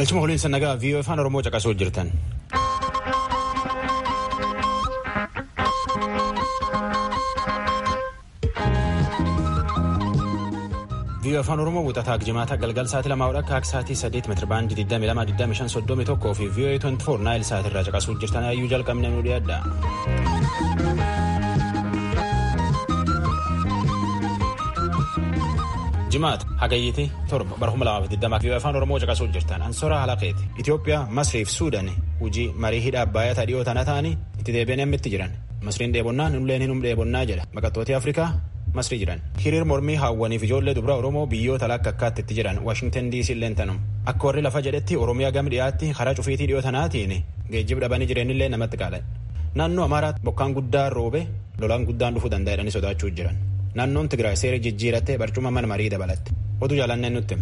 Galchuma holiinsa nagaa viiyoo afaan Oromoo caqasuu jirtan. viiyoo afaan Oromoo wuxataa jimaata galgal sa'aatii lamaa hodha akka sa'aatii saddeet meetira baandii 22,25,31 fi viiyoo 24 naayil sa'aatii irraa caqasuu jirtan ayyuu jalqabne nu dhiyaadha. jimaata hagayyiiti torba bara 2020 viiyoo afaan oromoo caqasuu jirtan ansoora halaqeeti itiyoophiyaa masriif suudaan hojii marii hidha abbaayyataa dhiyoo tana ta'anii itti deebi'anii ammitti jiran masriin dheebonnaa nulleen hinum dheebonnaa jedha baqattooti afrikaa masrii jiran hiriir mormii haawwaniif ijoollee dubra oromoo biyyoota lakka akkaatti itti jiran waashingtan diisii illeen tanum akka warri lafa jedhetti oromiyaa gam dhiyaatti karaa cufiitii dhiyoo tanaatiin geejjiba dhabanii jireenillee namatti qaalan naannoo amaaraatti bokkaan guddaan roobe lolaan guddaan dhufuu danda'anii sodaachuu jiran. naannoon Tigraay seera jijjiirattee barcuma mana marii dabalatte oduu jaalanneen nutti.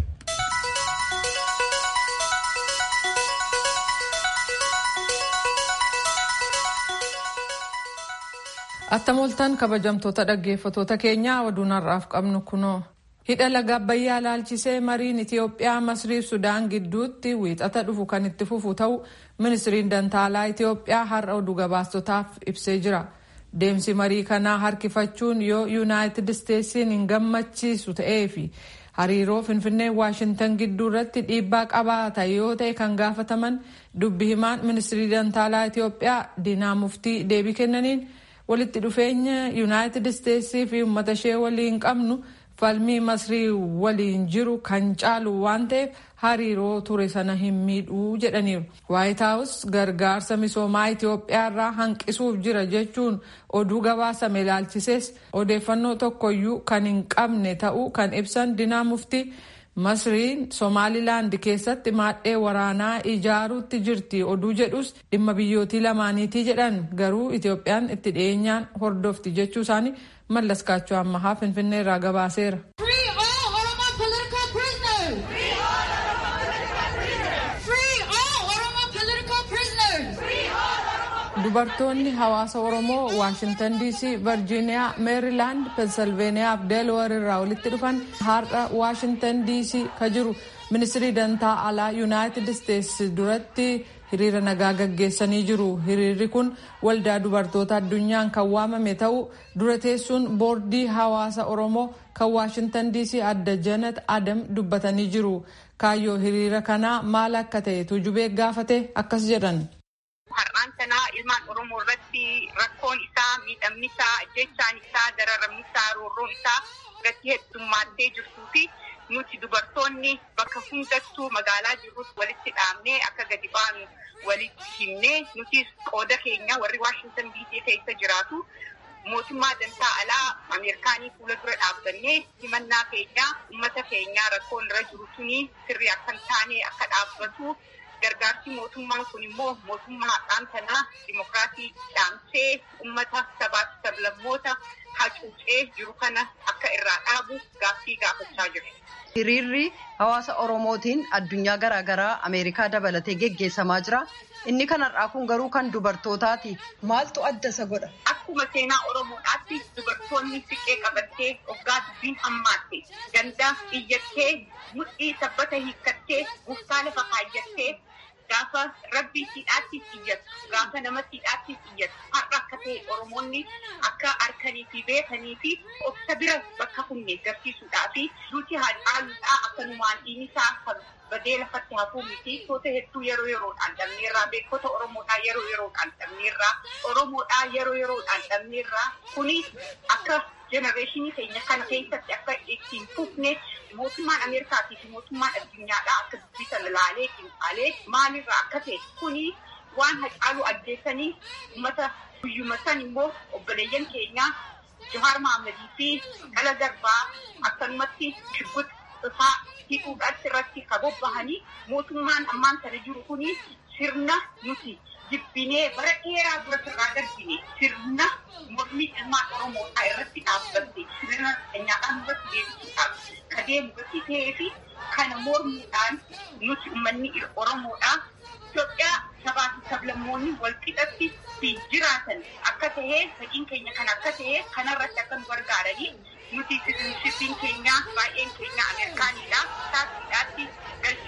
Attamoltaan kabajamtoota dhaggeeffatoota keenyaa oduun har'aaf qabnu kunoo. Hidha laga Abbayyaa laalchisee mariin Itiyoophiyaa Masrii fi Sudaan gidduutti wiixata dhufu kan itti fufu ta'u ministiriin dantaalaa Itiyoophiyaa har'a oduu gabaastotaaf ibsee jira. Deemsi marii kanaa harkifachuun yoo yuunaayitid isteetsiin hin gammachiisu ta'ee fi hariiroo finfinnee waashintan gidduu irratti dhiibbaa qabaata yoo ta'e kan gaafataman dubbi himaan ministirii dantaalaa Itiyoophiyaa Diinaa Muftii deebii kennaniin walitti dhufeenya yuunaayitid isteetsii fi uummata ishee waliin qabnu falmii masrii waliin jiru kan caalu waan ta'eef hariiroo ture sana hin miidhuu jedhaniiru. waayit haawus gargaarsa misoomaa Itiyoophiyaa irraa hanqisuuf jira jechuun oduu gabaasame ilaalchisees odeeffannoo tokkoyyuu kan hin qabne ta'uu kan ibsan dinaa muftii masriin somaalilaand keessatti maadhee waraanaa ijaaruutti jirti oduu jedhus dhimma biyyootii lamaaniitii jedhan garuu Itiyoophiyaan itti dhiyeenyaan hordofti jechuu isaanii mallas kaachoo ammahaa finfinnee irraa gabaaseera. dubartoonni hawaasa oromoo waashintan diisii virjiiniyaa meerilaand pensilveeniyaa fi deelawar irraa walitti dhufan har'a waashintan diisii ka jiru ministirii dantaa alaa yuunaayitid isteetsi duratti hiriira nagaa gaggeessanii jiru hiriirri kun waldaa dubartoota addunyaan kan waamame ta'uu dura teessuun boordii hawaasa oromoo kan waashintan diisii adda janat adam dubbatanii jiru kaayyoo hiriira kanaa maal akka ta'e tujubee gaafate akkas jedhan. Har'aan sanaa ilmaan Oromoo irratti rakkoon isaa, miidhamni isaa, ajjechaan isaa, dararamni isaa, roorroon isaa irratti heddummaatee jirtuu fi nuti dubartoonni bakka hundattuu magaalaa jirrutti walitti dhaabnee akka gadi baanu walitti himnee nuti qooda keenya warri Waashintan diisii keessa jiraatu mootummaa dantaa alaa Ameerikaanii fuula dura dhaabbannee himannaa keenya uummata keenyaa rakkoon irra jiru suni sirrii akka hin taane akka dhaabbatu gargaarsi mootummaan kun immoo mootummaa har'aan kanaa dimokiraasii dhaamsee uummata sabaaf sablammoota hacuucee jiru kana akka irraa dhaabu gaaffii gaafachaa jiru. Hiriirri hawaasa Oromootiin addunyaa garaagaraa Ameerikaa dabalatee geggeessamaa jira. Inni kanarraa kun garuu kan dubartootaati. Maaltu adda isa godha? Akkuma seenaa Oromoodhaatti dubartoonni siqee qabattee hoggaa dubbiin hammaatte gandaa iyyattee mudhii sabbata hiikkattee guftaa lafa kaayyattee gaafa rabbii siidhaatti iyyattu gaafa nama siidhaatti iyyattu har'a akka ta'e Oromoonni akka harkanii fi beekanii fi obsa bira bakka kunne garsiisuudhaa fi duuti haal'aaluudhaa akka numaan dhiinisaa kan badee lafatti hafuu miti toota hedduu yeroo yeroodhaan dhabneerraa beekota Oromoodhaa yeroo yeroodhaan dhabneerraa Oromoodhaa yeroo yeroodhaan dhabneerraa kuni akka jenereeshinii keenya kana keessatti akka ittiin fufne mootummaan Ameerikaatii fi mootummaan addunyaadhaa akka dubbisan ilaalee qinxaalee maalirraa akka ta'e kuni waan hacaaluu ajjeessanii uummata guyyuma san immoo obboleeyyan keenyaa Jawaar Mahammadii fi Dhala Garbaa akkanumatti shibbuta isaa hidhuudhaatti irratti kan bobbahanii mootummaan ammaan kana jiru kuni sirna nuti jibbinee bara dheeraa dura sirraa darbine sirna mormii ilmaan Oromoodhaa irratti dhaabbatte sirna keenyaadhaan irratti deebisuudhaaf kan deemu irratti ta'ee fi kana mormuudhaan nuti uummanni Oromoodhaa Itoophiyaa sabaa fi sablammoonni wal qixatti fi jiraatan akka ta'ee fedhiin keenya kan akka ta'ee kanarratti akka nu gargaaranii nuti siitizinshippiin keenya baay'een keenya Ameerikaanidha. Taasiidhaatti galchuu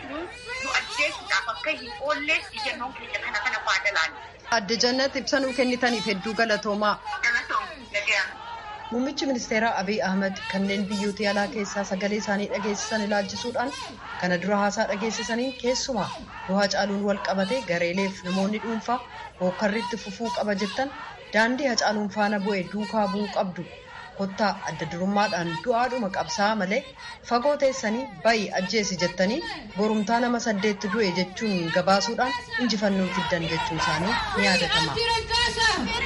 nu nu ajjeesuudhaaf akka hin oollee ijjannoon keenya kana kana faada laala. Adde Jannat ibsa nuu kennitaniif hedduu galatoomaa. Muummichi ministeeraa Abiy Ahmed kanneen biyyoota alaa keessaa sagalee isaanii dhageessisan ilaalchisuudhaan kana dura haasaa dhageessisanii keessumaa du'aa caaluun wal qabate gareeleef namoonni dhuunfaa hookkarriitti fufuu qaba jettan daandii hacaaluun faana bu'e duukaa bu'uu qabdu. Kottaa adda durummaadhaan du'aadhuma qabsaa malee fagoo teessanii bayi ajjeesi jettanii borumtaa nama saddeetti du'e jechuun gabaasuudhaan injifannoo fiddan jechuun isaanii ni yaadatama.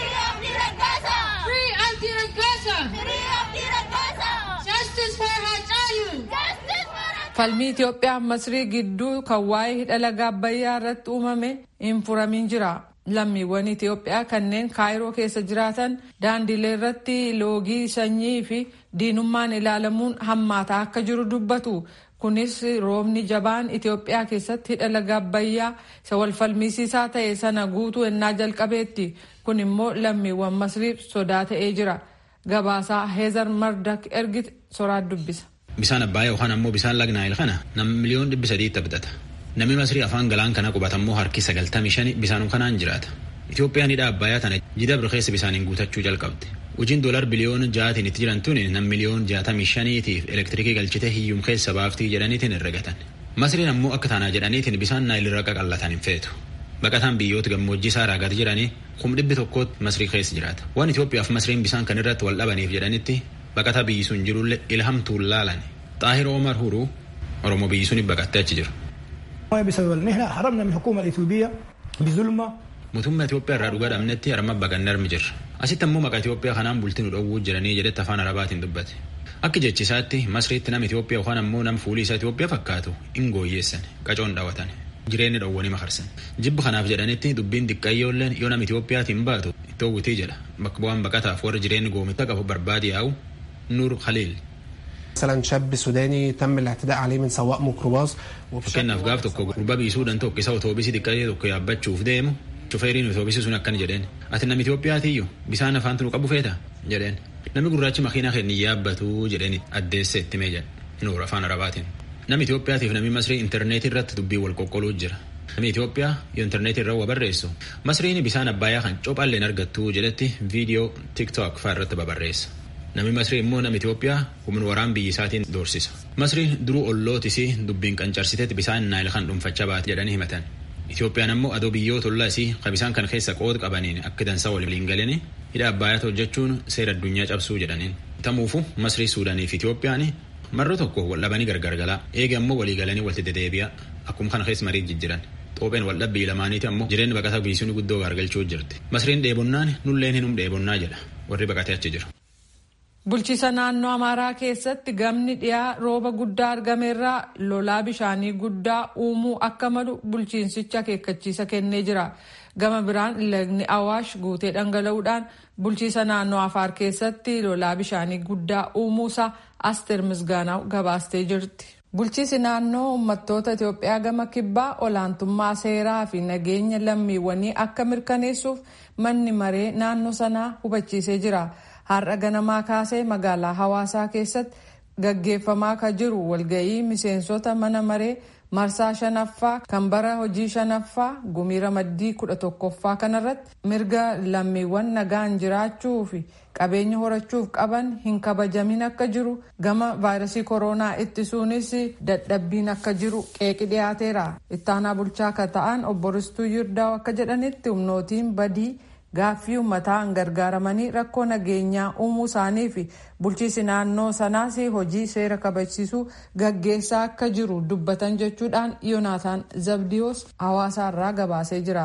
Falmii Itoophiyaa Masrii gidduu kan waa'ee hidha laga Abbayyaa irratti uumame hin furamin jira. Lammiiwwan Itoophiyaa kanneen kaayiroo keessa jiraatan daandilee irratti loogii sanyii fi diinummaan ilaalamuun hammaataa akka jiru dubbatu. Kunis roobni jabaan Itoophiyaa keessatti hidha laga Abbayyaa isa wal falmisiisaa ta'e sana guutuu ennaa jalqabeetti. Kun immoo lammiiwwan Masriif sodaa ta'ee jira. Gabaasaa Heezar Mardak ergite soraat dubbisa. Bisaan Abbayyaa yookaan ammoo bisaan laga Naayil kana nama miliyoon dhibbi sadiitti bitata. Namni Masrii afaan galaan kana qubatammoo harki sagaltamii shani bisaanuu kanaan jiraata. Itoophiyaan hidha Abbayyaa tana jida birkeessa bisaaniin guutachuu jalqabde. Hojiin doolar biliyoona ja'aatiin itti jiran tuni nam miliyoon jaatamii shaniitiif elektirikii galchite hiyyum keessa baaftii jedhaniitiin herregatan. Masriin ammoo akka taanaa jedhaniitiin bisaan naayil irra qaqallatan hin feetu. Baqataan biyyoota gammoojjii isaa raagaa jiranii kum dhibbi tokkootti Masrii keessa jiraata. Waan Itoophiyaaf Masriin bisaan kan irratti wal dhabaniif jedhanitti baqataa biyyi sun jirullee ilhamtuun laalan. Xaahir Omar Huruu Oromoo biyyi suniif baqattee achi jiru. بسبب ان احنا هربنا من الحكومه الاثيوبيه بظلمه Mootummaa Itoophiyaa irraa dhugaa dhabnetti harma baqannee armi jirra. Asitti ammoo maqaa Itoophiyaa kanaan bultii nu dhowwuu jiranii jedhetti afaan Arabaatiin dubbate. Akka jechisaatti Masriitti nama Itoophiyaa yookaan ammoo nama fuulii isaa Itoophiyaa fakkaatu hin gooyyeessan qacoon dhaawatan. Jireenya dhowwanii makarsan. Jibba kanaaf jedhanitti dubbiin xiqqayyoolleen yoo nama Itoophiyaatiin baatu itti hawwitii jedha. Bakka bu'aan baqataaf warra jireenya goomitta qabu barbaade yaa'u Nuur Khaliil. مثلا شاب سوداني تم الاعتداء عليه من سواق ميكروباص Fakkeenyaaf gaaf tokko gurbaa biisuudhaan tokko isa otoobiisii xiqqaatee tokko yaabbachuuf deemu shufeeriin otoobiisii sun akkana jedheen ati namni Itoophiyaatiyyuu bisaan afaantu nu qabu feeta jedheen namni gurraachi makiinaa keenya yaabbatu jedheen addeesse itti mee jedhe nuur afaan arabaatiin namni Itoophiyaatiif namni Masrii intarneetii irratti dubbii wal qoqqoluu jira. Namni Itoophiyaa yoo intarneetii irra waa barreessu Masriin bisaan Abbayyaa kan cophalleen argattu jedhetti viidiyoo tiktok fa'aa irratti babarreessa. Namni Masrii immoo nama Itoophiyaa humna waraan biyya isaatiin doorsisa. Masriin duruu ollootisii dubbiin qancarsiteetti bisaan naayil kan dhuunfachaa baate jedhanii himatan. Itoophiyaan ammoo adoo biyyoota ollaa isii kan bisaan kan keessa qooda qabaniin akka dansaa waliin galanii hidha Abbayyaa hojjechuun seera addunyaa cabsuu jedhaniin. Tamuufu Masrii Suudaanii fi Itoophiyaan marroo tokko wal dhabanii gargar galaa eega ammoo walii galanii walitti deddeebi'a akkuma kana keessa marii jijjiran. Xoopheen wal dhabbii lamaaniiti ammoo jireenya baqataa biisuun guddoo gargalchuu jirti. Masriin dheebonnaan nulleen hinum dheebonnaa jedha warri baqatee achi jiru. Bulchiisa naannoo Amaaraa keessatti gamni dhiyaa rooba guddaa argameerraa lolaa bishaanii guddaa uumuu akka malu bulchiinsicha akeekkachiisa kennee jira. Gama biraan lagni Awaash guutee dhangala'uudhaan bulchiisa naannoo Afaar keessatti lolaa bishaanii guddaa uumuusaa Asteer Misgaanaw gabaastee jirti. Bulchiisi naannoo uummattoota Itoophiyaa gama kibbaa olaantummaa seeraa fi nageenya lammiiwwanii akka mirkaneessuuf manni maree naannoo sanaa hubachiisee jira. Har'a ganamaa kaasee magaalaa hawaasaa keessatti gaggeeffamaa kan jiru walga'ii miseensota mana maree marsaa shanaffaa kan bara hojii shanaffaa gumii ramaddii kudha tokkoffaa kanarratti mirga lammiiwwan nagaan jiraachuu fi qabeenya horachuuf qaban hin kabajamin akka jiru gama vaayirasii kooroonaa ittisuunis dadhabbiin akka jiru qeeqi dhiyaateera ittaanaa bulchaa akka ta'an obbo Ristuu Yirdaa'u akka jedhanitti humnootiin badii. Gaaffii uummataan gargaaramanii rakkoo nageenyaa uumuu isaanii fi bulchiisi naannoo sanaas hojii seera kabachiisuu gaggeessaa akka jiru dubbatan jechuudhaan Yoonaataan Zabdiyoos hawaasaarraa gabaasee jira.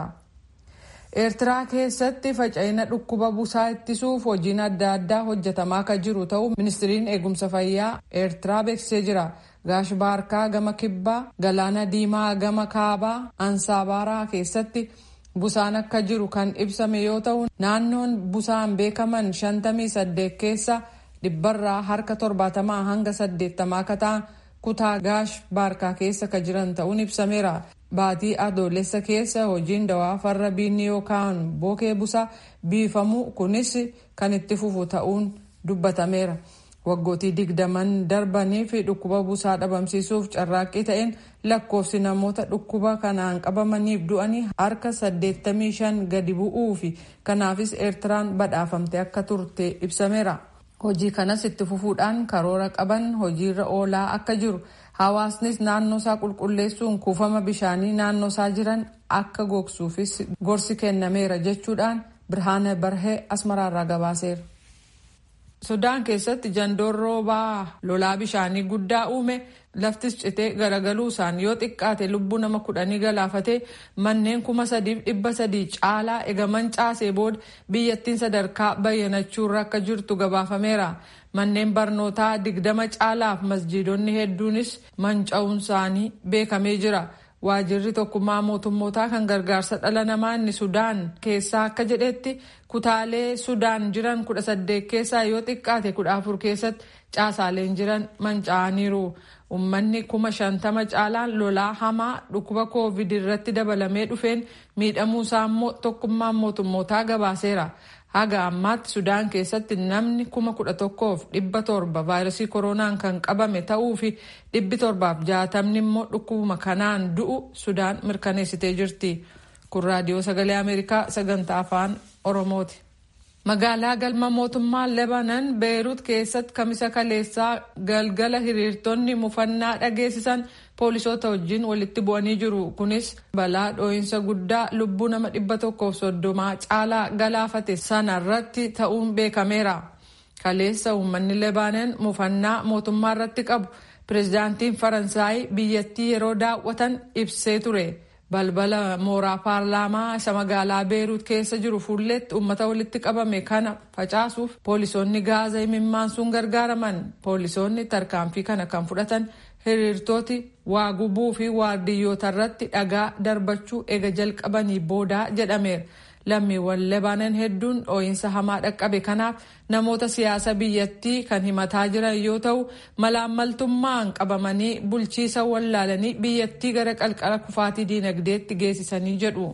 Eertiraa keessatti faca'ina dhukkuba busaa ittisuuf hojiin adda addaa hojjetamaa akka jiru ta'uu ministiriin eegumsa fayyaa Eertiraa beeksisee jira. Gaashbaarkaa gama kibbaa, Galaana Diimaa gama kaabaa, Ansaabaraa keessatti. Busaan akka jiru kan ibsame yoo ta'u naannoon busaan beekaman shantamii saddeet keessa dhibbarraa harka torbaatamaa hanga saddeettamaa akka ta'an kutaa gaash baarkaa keessa ka jiran ta'uun ibsameera. Baatii adoolessa keessa hojiin dawaa farra biinni yookaan bookee busaa biifamuu kunis kan itti fufu ta'uun dubbatameera. Waggootii digdaman darbanii fi dhukkuba busaa dhabamsiisuuf carraaqqii ta'een lakkoofsi namoota dhukkuba kanaan qabamaniif du'anii harka 85 gadi bu'uu fi kanaafis Eertiraan badhaafamte akka turte ibsameera. Hojii kanas itti fufuudhaan karoora qaban hojiirra oolaa akka jiru. Hawaasnis naannoo isaa qulqulleessuun kuufama bishaanii naannoo isaa jiran akka gogsuufis gorsi kennameera jechuudhaan Birhaana Barhee Asmaraarraa gabaaseera. Sudaan keessatti jandoon roobaa lolaa bishaanii guddaa uume laftis citee garagaluu isaan yoo xiqqaate lubbuu nama kudhanii galaafatee manneen kuma sadiif dhibba sadii caalaa egaman caasee booda biyyattiin sadarkaa bayyanachuurra akka jirtu gabaafameera. Manneen barnootaa digdama caalaaf masjiidonni hedduunis manca'uun isaanii beekamee jira. Waajirri tokkummaa mootummootaa kan gargaarsa dhala namaa inni Sudaan keessaa akka jedhetti kutaalee Sudaan jiran kudha saddeet keessaa yoo xiqqaate kudha afur keessatti caasaaleen jiran manca'aniiru. Uummanni kuma shantama caalaan lolaa hamaa dhukkuba koovid irratti dabalamee dhufeen miidhamuusaa immoo tokkummaan mootummootaa gabaaseera. Haga ammaatti Sudaan keessatti namni kuma kudha tokkoof dhibba torba vaayirasii koronaan kan qabame ta'uu fi dhibbi torbaaf jaatamni immoo dhukkubuma kanaan du'u Sudaan mirkaneessitee jirti. Kun raadiyoo sagalee Ameerikaa sagantaa afaan Oromooti. Magaalaa galma mootummaa Lebanon Beerut keessatti kamisa kaleessaa galgala hiriirtonni mufannaa dhageessisan poolisoota wajjin walitti bu'anii jiru. Kunis balaa dhoo'insa guddaa lubbuu nama dhibba tokkoof soddomaa caalaa galaafate sanarratti ta'uun beekameera. Kaleessa uummanni Lebanon mufannaa mootummaa irratti qabu pirezidaantiin Faransaay biyyattii yeroo daawwatan ibsee ture. balbala mooraa paarlaamaa isa magaalaa beeruut keessa jiru fuulletti uummata walitti qabame kana facaasuuf poolisoonni gaaza imimmaansuun gargaaraman poolisoonni tarkaanfii kana kan fudhatan hiriirtooti waa gubuu fi waardiyyoota irratti dhagaa darbachuu ega jalqabanii boodaa jedhameera. lammiiwwan lebaanan hedduun dhoo'insa hamaa dhaqqabe kanaaf namoota siyaasa biyyattii kan himataa jiran yoo ta'u malaammaltummaan qabamanii bulchiisa wallaalanii biyyattii gara qalqala kufaatii diinagdeetti geessisanii jedhu.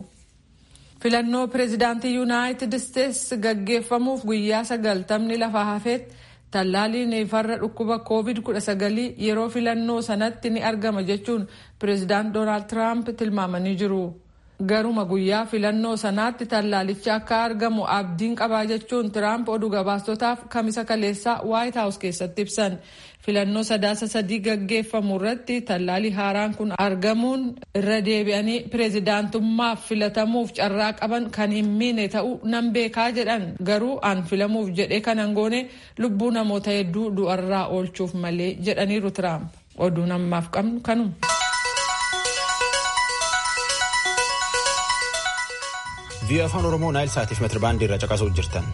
filannoo pireezidaantii yuunaayitid isteetsi gaggeeffamuuf guyyaa sagaltamni lafa hafeetti tallaaliin farra dhukkuba koovid 19 yeroo filannoo sanatti ni argama jechuun pireezidaant doonaald tiraamp tilmaamanii jiru. garuma guyyaa filannoo sanaatti tallaalichi akka argamu abdiin qabaa jechuun tiraamp oduu gabaastotaaf kamisa kaleessaa waayit haawus keessatti ibsan filannoo sadaasa sadii gaggeeffamu irratti tallaalii haaraan kun argamuun irra deebi'anii pireezidaantummaaf filatamuuf carraa qaban kan hin miine ta'uu nan beekaa jedhan garuu an filamuuf jedhee kanan goone lubbuu namoota hedduu du'arraa oolchuuf malee jedhaniiru tiraamp oduu namaaf qabnu kanuma. vii'oo afaan oromoo naayil saatiif meetirbaandii irra caqasuu jirtan.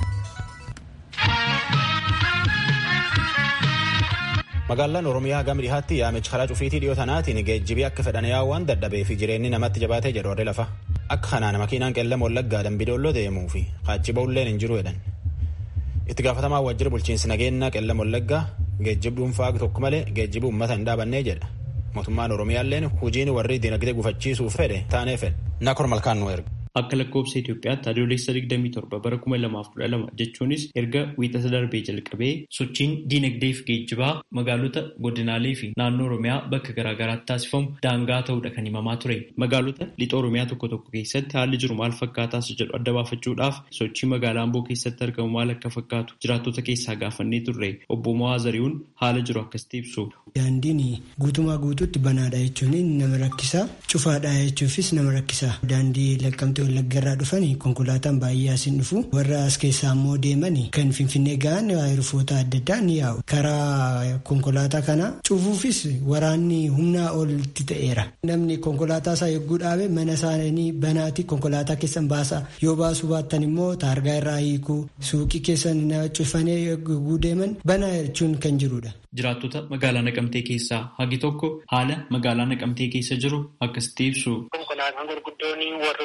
magaalaan oromiyaa gama dhihaatti yaamichi karaa cufiitii dhiyoo tanaatiin geejjibii akka fedhan yaawwan dadhabee fi jireenyi namatti jabaatee jedhu warri lafa akka kanaan makiinaan qeellama wallaggaa dambidooloo deemuu fi qaachibaa ulleen hin jiru jedhan. itti gaafatamaa waajjira bulchiinsi nageenyaa qeellama wallaggaa geejjiba dhuunfaa tokko malee geejjiba uummata hin dhaabannee jedha. mootummaan oromiyaalleen hojiin warri dinagdee gufachiisuuf fedhe taanee fedhe nakor malkaan nu erga. Akka lakkoofsa Itoophiyaatti adoolessa 27 bara 2012 jechuunis erga wiixata darbee jalqabee sochiin diinagdee fi geejjibaa magaalota godinaalee fi naannoo Oromiyaa bakka garaagaraatti taasifamu daangaa ta'uudha kan himamaa ture. Magaalota lixa Oromiyaa tokko tokko keessatti haalli jiru maal fakkaataas jedhu adda baafachuudhaaf sochii magaalaa Amboo keessatti argamu maal akka fakkaatu jiraattota keessaa gaafannee turre obbo Mo'aa Zarihuun haala jiru akkasitti ibsu. Daandiin guutumaa guutuutti banaadha jechuun nama rakkisa. Cufaadha jechuufis nama rakkisa. Daandii laqqamtee wallaggarraa dhufan konkolaataan baay'ee asiin dhufu. Warra as keessaa immoo deeman kan finfinnee ga'an rufoota adda addaa ni yaa'u. Karaa konkolaataa kana cufuufis waraanni humnaa olitti ta'eera. Namni konkolaataa isaa yogguu dhaabe mana isaanii banaati konkolaataa keessan baasa. Yoo baasuu baattan immoo taargaa irraa hiikuu suuqii keessan cufanii yogguu deeman banaa jechuun kan jirudha. Jiraattota magaalaa Naqamtee keessaa hagi tokko haala magaalaa Naqamtee keessa jiru akkasitti ibsu. Konkolaataan gurguddoon warroonni dursa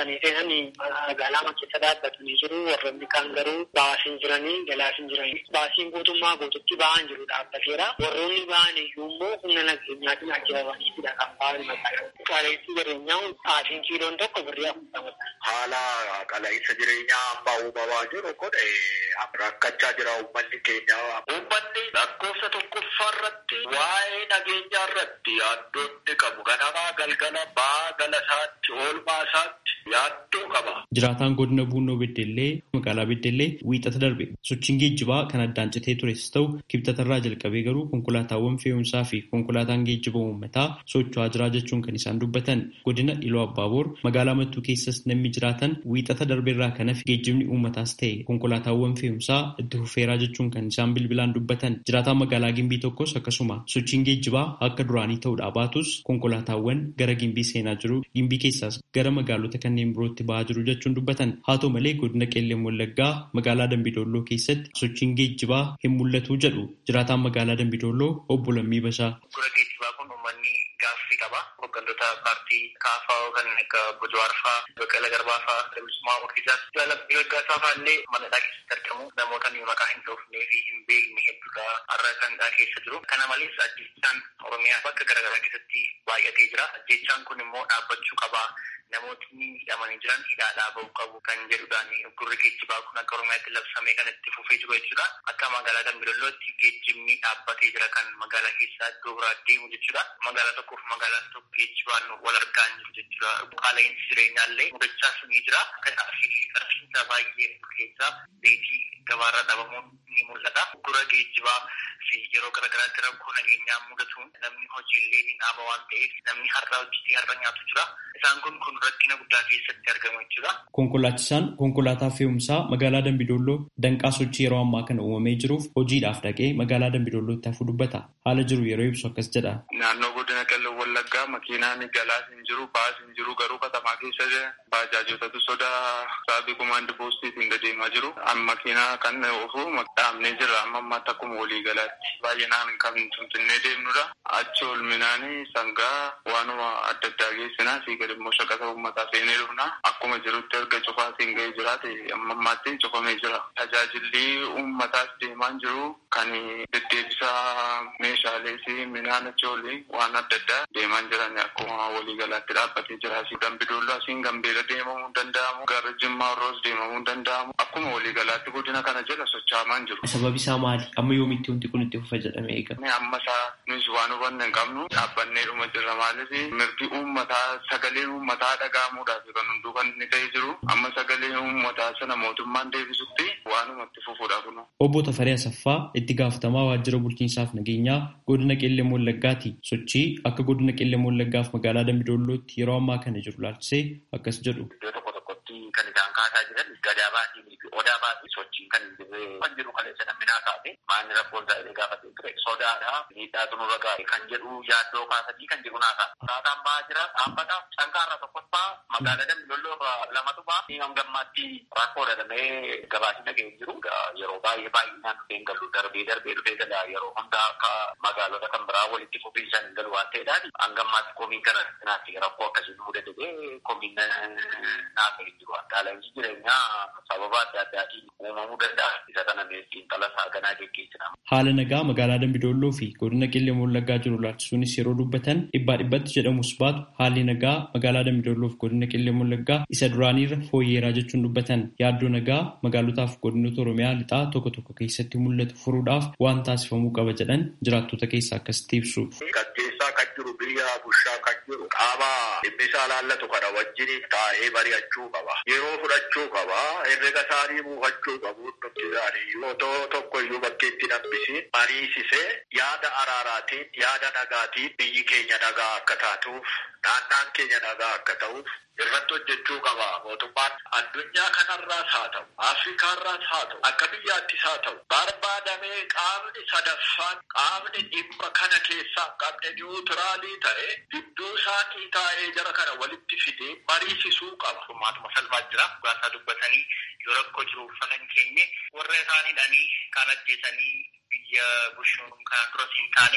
dursanii seenanii magaalaa keessa dhaabbatanii jiru. Warroonni kaan garuu baasiin jiranii galaas hin jiranii. Baasiin guutummaa guututti ba'aan jiru dhaabbateera. Warroonni ba'an iyyuu immoo humna nageenyaatiin ajjabamaniitidha kan ba'an magaalaa. Qaala'insi jireenyaa baasiin kiiloon tokko birrii afurtamadha. Haala qaala'insa jireenyaa amma uumamaa jiru kun rakkachaa jira uummanni keenya. Uummanni lakkoofsa tokkoffaa irratti waa'ee nageenyaa irratti yaaddoonni qabu. Ganamaa galgala ba'aa gala isaatti oolmaa isaatti yaaddoo qaba. Jiraataan godina Buunoo Beddellee magaalaa Beddellee wiixata darbe sochiin geejjibaa kan addaan citee tures ta'u kibxatarraa jalqabee garuu konkolaataawwan fe'umsaa fi konkolaataan geejjiba uummataa socho'aa jiraa jechuun kan isaan dubbatan godina Iloo Abbaaboor magaalaa Mattuu keessas namni jiraatan wiixata darbeerraa kan hafe geejjibni uummataas ta'e konkolaataawwan fe'umsaa itti fufeeraa jechuun kan isaan bilbilaan dubbatan jiraataan magaalaa Gimbii tokkos akkasuma sochiin geejjibaa akka duraanii ta'uudhaa baatus konkolaataawwan gara Gimbii seenaa jiru Gimbii keessaas gara magaalota kanneen birootti ba'aa jiru jechuun dubbatan haa ta'u malee godina Qeelleen Wallaggaa magaalaa Dambidolloo keessatti sochiin geejjibaa hin mul'atu jedhu jiraataan magaalaa Dambidolloo obbo Lammii Bashaa. geejjibaa kun uummanni gaaffii qaba. Hooggantoota paartii kaafaa kan akka Bojowaar fa'aa, Baqqala Garbaa fa'aa, Dabisumaa Murtiisaas, Jaalabbii Waggaasaa fa'aa illee mana hidhaa keessatti argamu. Namoota nuyi maqaa hin dhoofnee fi hin beekne hedduudha har'a kan hidhaa keessa jiru. Kana malees ajjechaan Oromiyaa bakka garaagaraa keessatti baay'atee jira. Ajjechaan kun immoo dhaabbachuu qaba. Namootni hidhamanii jiran hidhaadhaa bahuu qabu kan jedhudhaan gurri geejjibaa kun akka Oromiyaatti labsamee kan itti fufee jiru jechuudha. Akka magaalaa Dambidollootti geejjibni dhaabbatee jira kan magaalaa keessaa iddoo biraa deemu jechuudha. Magaalaa tokkoof magaalaa tokko geejjibaan wal argaa hin jiru jechuudha. Qaala'insi jireenyaa illee mudachaa ni jira. Kanaafii qarshiinsa baay'ee keessaa beetii gabaarra dhabamuun ni mul'ata. Gura geejjibaa fi yeroo garaagaraatti rakkoo nageenyaa mudatuun namni hojiillee ni dhaaba waan ta'eef namni har'a hojjetee har'a nyaatu jira. Isaan kun kun rakkina guddaa keessatti argamu jechuudha. Konkolaachisaan konkolaataa fe'umsaa magaalaa Dambidolloo danqaa sochii yeroo ammaa kana uumamee jiruuf hojiidhaaf dhaqee magaalaa Dambidollootti hafu dubbata. Haala jiru yeroo ibsu akkas jedha. Naannoo godina Qellem Wallaggaa makiinaan galaas hin jiru, baas hin jiru garuu katamaa keessa baajaajotatu sodaa saabii kumaandi poostiitiin deemaa jiru. Makiinaa kan ofu dhaabnee jira amma ammaatti akkuma walii galaatti. Baay'inaan kan Finfinnee deemnudha. Achi olminaanii sangaa waanuma adda addaa geessinaa fi gadi immoo shaqata uummataa seenee dhufna. Akkuma jirutti erga cufaatiin ga'ee jiraate amma ammaatti cufamee jira. Tajaajilli uummataas deemaa jiru kan deddeebisaa meeshaalee fi midhaan achi olii waan adda addaa deemaa jiran akkuma waliigalaatti dhaabbatee jira. Dambidolloo asiin gambeela deemamuu hin danda'amu. Gara Jimmaa Roos deemamuu hin danda'amu. Akkuma waliigalaatti godina kana jala socho'amaa jiru. Sababi isaa maali? Amma yoomitti wanti kun itti fufa jedhamee eega? Amma isaa nus waan hubanne hin qabnu dhaabbannee dhuma jirra maaliif mirgi uummataa sagaleen uummataa dhaga'amuudhaaf kan hunduu kan inni ta'ee jiru amma sagaleen uummataa sana mootummaan deebisutti waanuma itti fufuudha kun. Obbo Tafarii Asaffaa itti gaafatamaa waajjira bulchiinsaaf nageenyaa godina Qeellee Wallaggaati. Sochii akka godina Qeellee Wallaggaaf magaalaa Dambidollootti yeroo ammaa kana jiru laalchisee akkas jedhu. Iddoo tokko tokkotti kan isaan kaasaa jiran gadaa baasii fi odaa baasii sochiin kan jirre kan jiru kaleessa namni kaase maanni rakkoon isaa illee gaafatee ture sodaadha miidhaatu nurra gaa'e kan jedhu yaaddoo kaasanii kan jiru naa kaasa. Kaataan ba'aa jira dhaabbata canqaarra tokkoffaa magaalaa Dambidolloo lamatu ba'a. Ni gammaatti rakkoo dadhamee gabaasni dhaga'ee jiru yeroo baay'ee baay'inaan dhufeen galu darbee darbee dhufee gala yeroo hundaa akka magaalota kan biraa walitti fufiinsan hin galu waan ta'eedhaan hangammaatti komiin kana naatti rakkoo akkasii nu mudatee komiin naafee jiru. Qaala'insi jireenyaa sababa adda addaatiin uumamuu danda'a. Isa kana xiinxala saaganaa geggeessina. Haala nagaa magaalaa Dambidolloo fi godina Qeellee Wallaggaa jiru laalchisuunis yeroo dubbatan dhibbaa dhibbatti jedhamus baatu haalli nagaa magaalaa Dambidolloo fi godina Qeellee Wallaggaa isa duraaniirra fooyyeeraa jechuun dubbatan yaaddoo nagaa magaalotaaf godinoota Oromiyaa lixaa tokko tokko keessatti mul'atu furuudhaaf waan taasifamuu qaba jedhan jiraattota keessaa akkasitti ibsu. Gaggeessaa kan jiru biyya bushaa kan jiru qaama dhimmi isaa laallatu kana wajjiniin taa'ee mari'achuu qaba. Yeroo fudhachuu qaba. Herrega isaanii buufachuu qabu. Nuti isaanii otoo tokko iyyuu bakkeetti hambisiin mariisisee yaada araaraatiin yaada nagaatiin biyyi keenya nagaa akka taatuuf naannaan keenya nagaa akka ta'uuf irratti hojjechuu qaba mootummaan addunyaa kanarraas haa ta'u afrikaarraas haa ta'u akka biyyaattis haa ta'u barbaadamee qaamni sadaffaan qaamni dhimma kana keessaa qabne niwutiraalii ta'e gidduu isaatii taa'ee jara kana walitti fidee mariisisuu qaba. Furmaatuma salphaa jira dhugaasaa dubbatanii yoo rakkoo jiru uffanan keenye warra isaan hidhanii kaan ajjeesanii biyya bushuun kanaan duras hin taane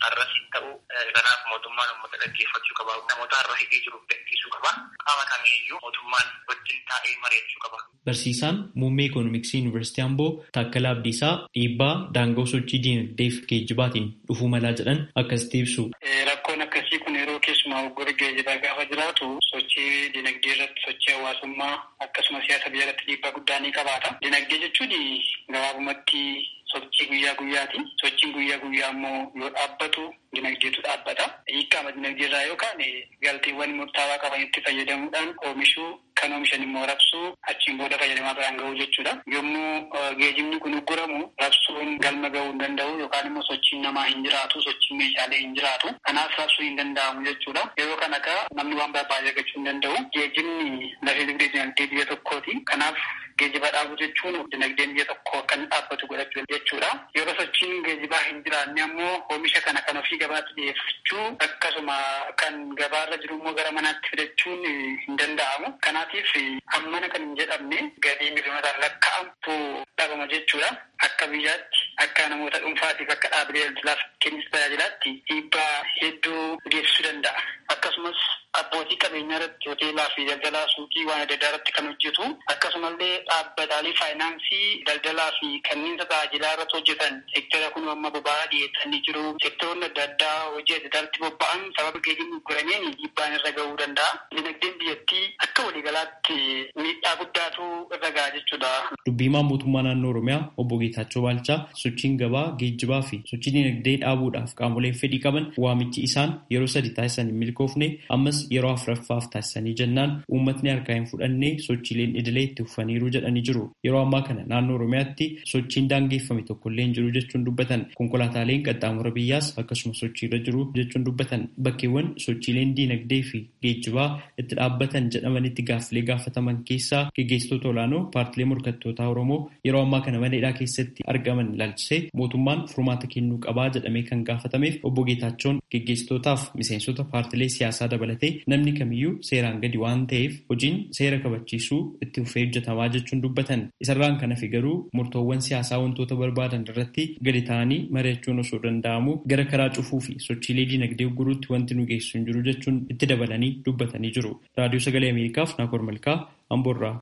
har'as hin ta'u kanaaf mootummaan uummata dhaggeeffachuu qaba. Namoota har'a hidhee jiru gadhiisuu qaba. Qaama kamiiyyuu mootummaan wajjin taa'ee mari'achuu qaba. Barsiisaan muummee Ikoonomiksii Yuunivarsiitii Amboo Taakkalaa Abdiisaa dhiibbaa daangoo sochii diinagdee fi geejjibaatiin dhufuu malaa jedhan akkasitti ibsu. Rakkoon akkasii kun yeroo keessumaa hoggora geejjibaa gaafa jiraatu sochii dinagdee irratti sochii hawaasummaa akkasumas siyaasa biyya irratti dhiibbaa guddaa ni qabaata. Dinagdee jechuun gabaabumatti sochii guyyaa guyyaati. Sochiin guyyaa guyyaa immoo yoo dhaabbatu dinagdeetu dhaabbata. Hiikkaama dinagdee irraa yookaan galteewwan murtaawaa qabanitti fayyadamuudhaan oomishuu kan oomishan immoo rabsuu achiin booda fayyadamaa biraan gahuu jechuudha. Yommuu geejibni kun ugguramu rabsuun galma gahuu hin danda'u yookaan immoo sochiin namaa hin jiraatu sochiin meeshaalee hin jiraatu. Kanaaf rabsuu hin danda'amu jechuudha. Yeroo kana kaa namni waan barbaade argachuu hin danda'u. Geejibni lafee dugdee dinagdee biyya tokkooti. Kanaaf geejiba dhaabuu jechuun dinagdeen biyya tokko akka inni dhaabbatu godhachuu jechuudha. Yeroo sochiin geejibaa hin jiraanne ammoo oomisha kana kan ofii gabaatti dhiyeeffachuu akkasuma kan gabaarra jiru immoo gara manaatti fidachuun hin danda'amu. Kanaatiif hammana kan hin jedhamne galii miliyoonotaan lakkaa'amtu dhabama jechuudha. Akka biyyaatti akka namoota dhuunfaatiif akka dhaabbilee daldalaaf kennis tajaajilaatti dhiibbaa hedduu geessisuu danda'a. Akkasumas abbootii qabeenyaa irratti hoteelaa fi daldalaa suuqii waan adda addaa irratti kan hojjetu akkasumallee dhaabbataalee faayinaansii daldalaa fi kanneen tajaajilaa irratti hojjetan seektara kun amma boba'aa dhiyeessanii jiru seektaroonni adda addaa hojii adda addaatti bobba'an sababa geejjibni gurgurameen dhiibbaan irra gahuu danda'a. Dinagdeen biyyattii akka waliigalaatti miidhaa guddaatu irra gaha jechuudha. Dubbiimaan mootummaa naannoo Oromiyaa obbo Geetaachoo Baalchaa sochiin gabaa geejjibaa fi sochii dinagdee dhaabuudhaaf qaamoleen fedhii qaban waamichi isaan yeroo sadi taasisan hin milkoofne ammas yeroo afuraffaaf taasisanii jennaan uummatni harkaa hin fudhannee sochiileen idilee itti fufaniiru jedhanii jiru. Yeroo ammaa kana naannoo Oromiyaatti sochiin daangeffame tokkollee hin jiru jechuun dubbatan. Konkolaataaleen qaxxaamura biyyaas akkasuma sochiirra jiru jechuun dubbatan. Bakkeewwan sochiileen diinagdee fi geejjibaa itti dhaabbatan jedhamanitti gaaffilee gaafataman keessaa gaggeessitoota olaanoo paartilee morkattootaa Oromoo yeroo ammaa kana mana hidhaa keessatti argaman ilaalchisee mootummaan furmaata kennuu qabaa jedhamee kan gaafatameef obbo Geetaachoon gaggeessitootaaf miseensota paartilee siyaasaa dabalatee namni kamiyyuu seeraan gadi waan ta'eef hojiin seera kabachiisuu itti fufee hojjetamaa jechuun dubbatan. Isarraan kan hafe garuu murtoowwan siyaasaa wantoota barbaadan irratti gadi ta'anii mari'achuun osoo danda'amu gara karaa cufuu fi sochiilee dinagdee guruutti wanti nu geessu hin jiru jechuun itti dabalanii dubbatanii jiru. Raadiyoo Sagalee Ameerikaaf Naakoor Malkaa Amboorraa.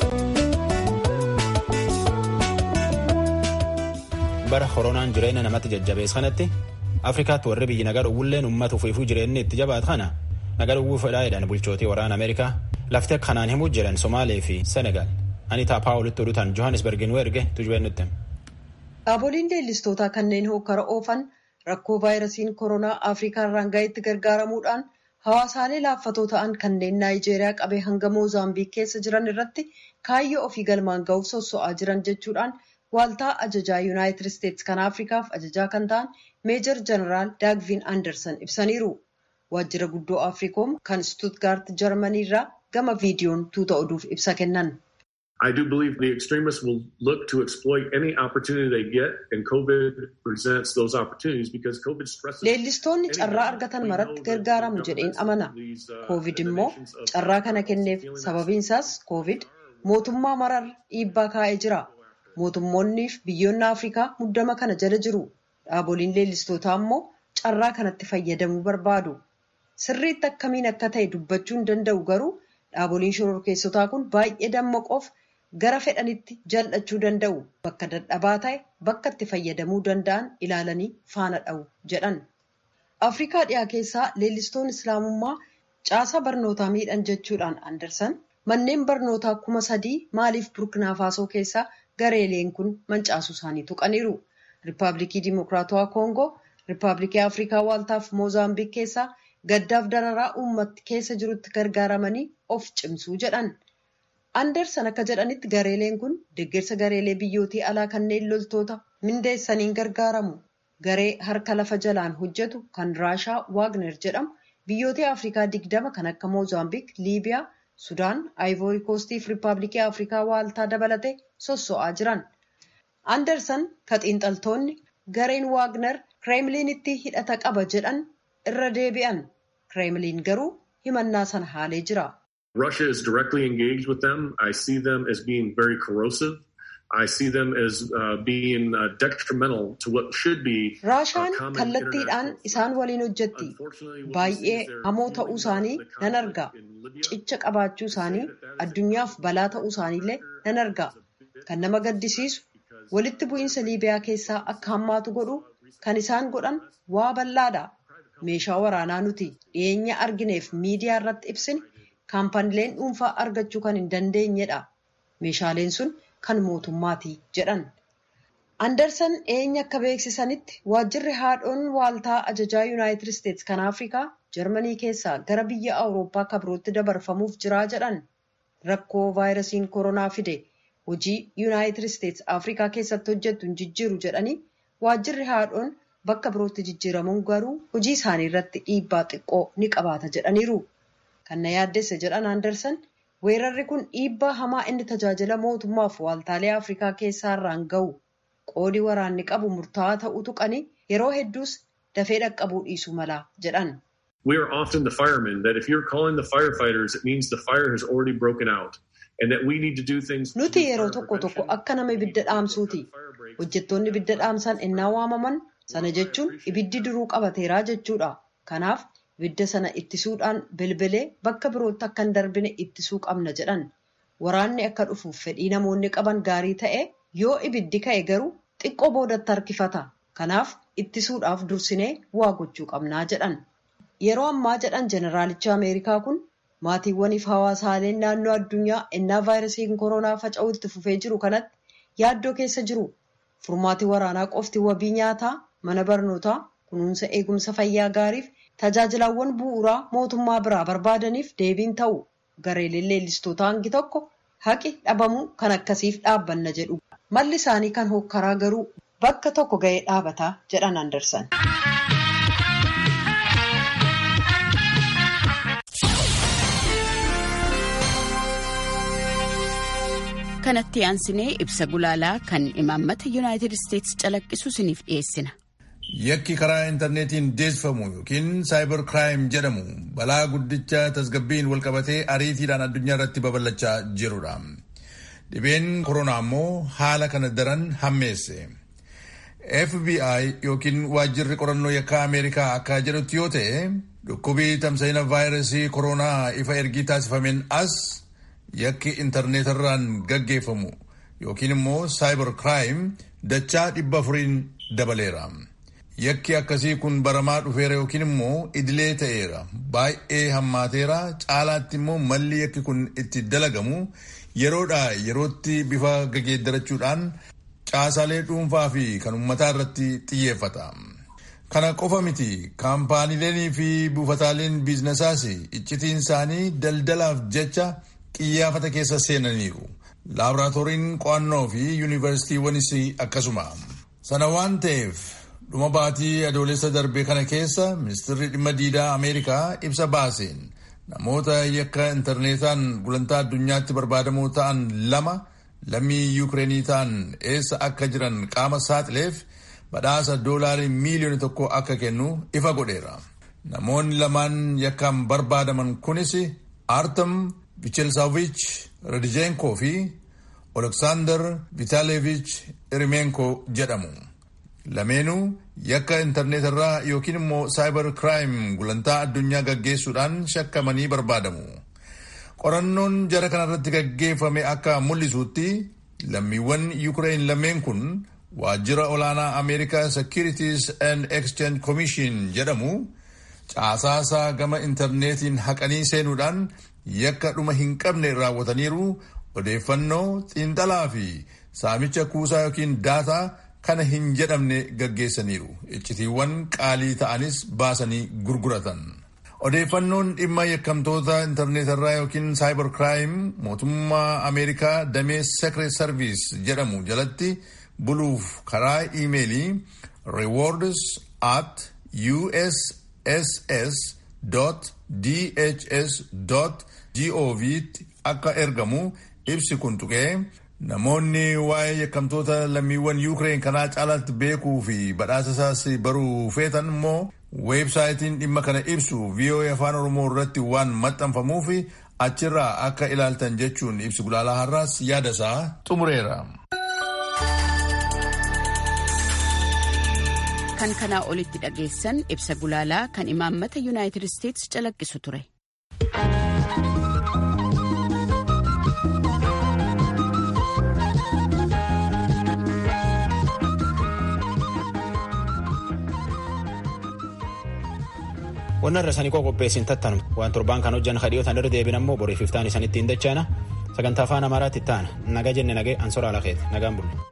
bara koronaan jireenya namatti jajjabees kanatti afrikaatti warri biyyi nagar uwwilleen uummata ufiifuu jireenyi itti jabaat kana nagar uwwuu fedhaa jedhan bulchootii waraana ameerikaa lafti akka kanaan himuu jiran somaalee fi senegaal anitaa paawulitti oduutaan johannesbergin erge tujubeen nutti. Dhaaboliin leellistootaa kanneen hokkara oofan rakkoo vaayirasiin koronaa afrikaa irraan gaheetti gargaaramuudhaan hawaasaalee laaffatoo ta'an kanneen naayijeeriyaa qabee hanga moozaambiik keessa jiran irratti kaayyoo ofii galmaan ga'uuf sosso'aa jiran jechuudhaan Waaltaa ajajaa Yuunaayitid Isteetsi kan Afrikaaf ajajaa kan ta'an Meejor Jeneraal Daagvin Anderson ibsaniiru. Waajjira guddoo Afriikoom kan Stuttgart Jarmanii irraa gama viidiyoon tuuta oduuf ibsa kennan. I do believe the extremists will look to exploit any opportunity they get, and COVID presents those opportunities because COVID stresses. Leellistoonni carraa argatan maratti gargaaramu jedheen amana. COVID immoo carraa kana kenneef sababiin isaas COVID mootummaa marar dhiibbaa kaa'ee jira. Mootummoonni fi biyyoonni Afrikaa muddama kana jala jiru. Dhaaboliin leellistootaa immoo carraa kanatti fayyadamuu barbaadu. Sirriitti akkamiin akka ta'e dubbachuu hin danda'u garuu dhaaboliin shororkeessotaa kun baay'ee dammaqoof gara fedhanitti jal'achuu danda'u. Bakka dadhabaa ta'e bakka itti fayyadamuu danda'an ilaalanii faana dha'u jedhan. Afrikaa dhiyaa keessaa leellistoonni Islaamummaa caasaa barnootaa miidhan jechuudhaan Andersan manneen barnootaa kuma sadii maaliif Burkina Faasoo keessaa gareeleen kun mancaasuu isaanii tuqaniiru. Riippaabilikii Dimokiraatawaa Koongoo, Riippaabilikii Afrikaa Waaltaaf Moozaambiik keessaa gaddaaf dararaa uummatti keessa jirutti gargaaramanii of cimsuu jedhan. Andersan akka jedhanitti gareeleen kun deeggarsa gareelee biyyootii alaa kanneen loltoota mindeessaniin gargaaramu. Garee harka lafa jalaan hojjetu kan Raashaa Waagner jedhamu biyyoota Afrikaa digdama kan akka Moozaambiik, Liibiyaa, Sudaan, Aayivoori Koostii fi Riippaabilikii Afrikaa Waaltaa dabalatee sosso'aa jiran. Andersan ka xiinxaltoonni gareen Waagner Kireemliinitti hidhata qaba jedhan irra deebi'an. Kireemliin garuu himannaa sana haalee jira. Russia is directly engaged with them. I see them as being very corrosive I see them as uh, being uh, detrimental to what should be Raashaan kallattiidhaan isaan waliin hojjetti. Baay'ee hamoo ta'uu isaanii nan arga. Cicha qabaachuu isaanii addunyaaf balaa ta'uu isaaniillee nan arga. Kan nama gaddisiisu walitti bu'iinsa Liibiyaa keessaa akka hammaatu godhu kan isaan godhan waa bal'aadha. Meeshaa waraanaa nuti dhiyeenya argineef miidiyaa irratti ibsine kaampaniileen dhuunfaa argachuu kan hin dandeenyedha. Meeshaaleen sun kan mootummaati jedhan. Anderson dhiyeenya akka beeksisanitti waajjirri haadhoon waaltaa ajajaa Yuunaayitid Isteetsi kan Afrikaa Jarmanii keessaa gara biyya Awurooppaa kabirootti dabarfamuuf jiraa jedhan. Rakkoo vaayirasiin koronaa fide hojii Yuunaayitid Isteetsi Afrikaa keessatti hojjettu hin jijjiiru jedhanii waajjirri haadhoon bakka birootti jijjiiramuun garuu hojii isaanii irratti dhiibbaa xiqqoo ni qabaata jedhaniiru. Kan na yaaddesse jedhan Anderson weerarri kun dhiibbaa hamaa inni tajaajila mootummaaf waaltaalee Afrikaa keessaa irraan ga'u qoodii waraanni qabu murtaa'aa ta'uu tuqanii yeroo hedduus dafee dhaqqabuu dhiisuu mala jedhan. We are often the firemen that if you're calling the firefighters, it means the fire has already broken out and that we need to do things. Nuti yeroo tokko tokko akka nama ibidda dhaamsuuti. Hojjettoonni ibidda dhaamsan innaa waamaman sana jechuun ibiddi duruu qabateeraa jechuudha. Kanaaf ibidda sana ittisuudhaan bilbilee bakka birootti akka hin darbine ittisuu qabna jedhan. Waraanni akka dhufuuf fedhii namoonni qaban gaarii ta'e yoo ibiddi ka'e garuu xiqqoo boodatti harkifata. Kanaaf ittisuudhaaf dursinee waa gochuu qabnaa jedhan. Yeroo ammaa jedhan jeneraalicha Ameerikaa kun maatiiwwaniif hawaasaaleen naannoo addunyaa innaa vaayirasiin koronaa faca'uu itti fufee jiru kanatti yaaddoo keessa jiru. Furmaati waraanaa qofti wabii nyaataa, mana barnootaa, kunuunsa eegumsa fayyaa gaariif tajaajilawwan bu'uuraa mootummaa biraa barbaadaniif deebiin ta'u. Gareeleen leellistootaa hangi tokko haqi dhabamuu kan akkasiif dhaabbanna jedhu. Malli isaanii kan hokkaraa garuu bakka tokko ga'ee dhaabataa jedhan Andersan. kanatti aansinee ibsa gulaalaa kan imaammata yuunaayitid isteetsi calaqqisu isiniif dhiyeessina. Yakki karaa intarneetiin deessifamu yookiin saayibar kiraayim jedhamu balaa guddicha tasgabbiin walqabatee ariitiidhaan addunyaa irratti babal'achaa jirudha. Dhibeen koronaa immoo haala kana daran hammeesse. FBI yookiin waajjirri qorannoo yakkaa Ameerikaa akka jedhutti yoo ta'e dhukkubii tamsa'ina vaayirasii koronaa ifa ergii taasifameen as yakki intarneetarraan gaggeeffamu yookiin immoo saayibar kiraayim dachaa dhibba afuriin dabaleera. Yakki akkasii kun baramaa dhufeera yookiin immoo idilee ta'eera. Baay'ee hammaateera. Caalaatti immoo malli yakki kun itti dalagamu yeroodhaa yerootti bifa gageeddarachuudhaan caasaalee dhuunfaa fi kan uummataa irratti xiyyeeffata. Kana qofa miti kaampaaniileen fi buufataaleen biizinasaas iccitiin isaanii daldalaaf jecha xiyyaafata keessa seenaniiru. Laaboraatooriin qo'annoo fi yuunivarsiitiiwwanis akkasuma. Sana waan ta'eef dhuma baatii adoolessa darbe kana keessa ministeerri dhimma diidaa Ameerikaa ibsa baaseen namoota yakka intarneetaan gulantaa addunyaatti barbaadamoo ta'an lama lammii yuukireenii ta'an eessa akka jiran qaama saaxileef badhaasa doolaarii miiliyoona tokko akka kennu ifa godheera. Namoonni lamaan yakkaan barbaadaman kunis Artem Vichelsavich Radijenko fi Oleksaandar Vitaleevich Irimenko jedhamu. Lameenuu yakka intarneetarraa yookiin immoo saayibar kiraayim gulantaa addunyaa gaggeessuudhaan shakkamanii barbaadamu. Qorannoon jara kanarratti gaggeeffame akka mul'isutti lammiiwwan Yuukireen lameen kun waajjira olaanaa Ameerikaa Securities and Exchange Commission jedhamu caasaasaa gama intarneetiin haqanii seenuudhaan yakka dhuma hin qabne raawwataniiru odeeffannoo xiinxalaa fi saamicha kuusaa yookiin daataa kana hin jedhamne gaggeessaniiru iccitiiwwan qaalii ta'anis baasanii gurguratan. Odeeffannoon dhimma yakkamtoota intarneetarraa yookiin saayibar kiraayim mootummaa Ameerikaa damee Secret Service jedhamu jalatti buluuf karaa iimeelii rewards at uss.dhs.gov akka ergamu ibsi kun tuqee namoonni waa'ee yakkamtoota lammiiwwan yuukireen kanaa caalaatti beekuu fi badhaasa isaas baruu feetan immoo weebsaayitiin dhimma kana ibsu VOA afaan oromoo irratti waan maxxanfamuuf achirraa akka ilaaltan jechuun ibsi gulaalaa har'aas yaada isaa xumureera. kan kanaa olitti dhageessan ibsa gulaalaa kan imaammata yuunaayitid isteetsi calaqqisu ture. Wannan irra sanii qopheessin tattanu waan torbaan kan hojjan kadhiyootan irra deebin ammoo boriif iftaan isanitti hin dachaana sagantaa afaan amaaraatti ta'ana naga jenne nagee ansoraa lakeeti nagaan bulle.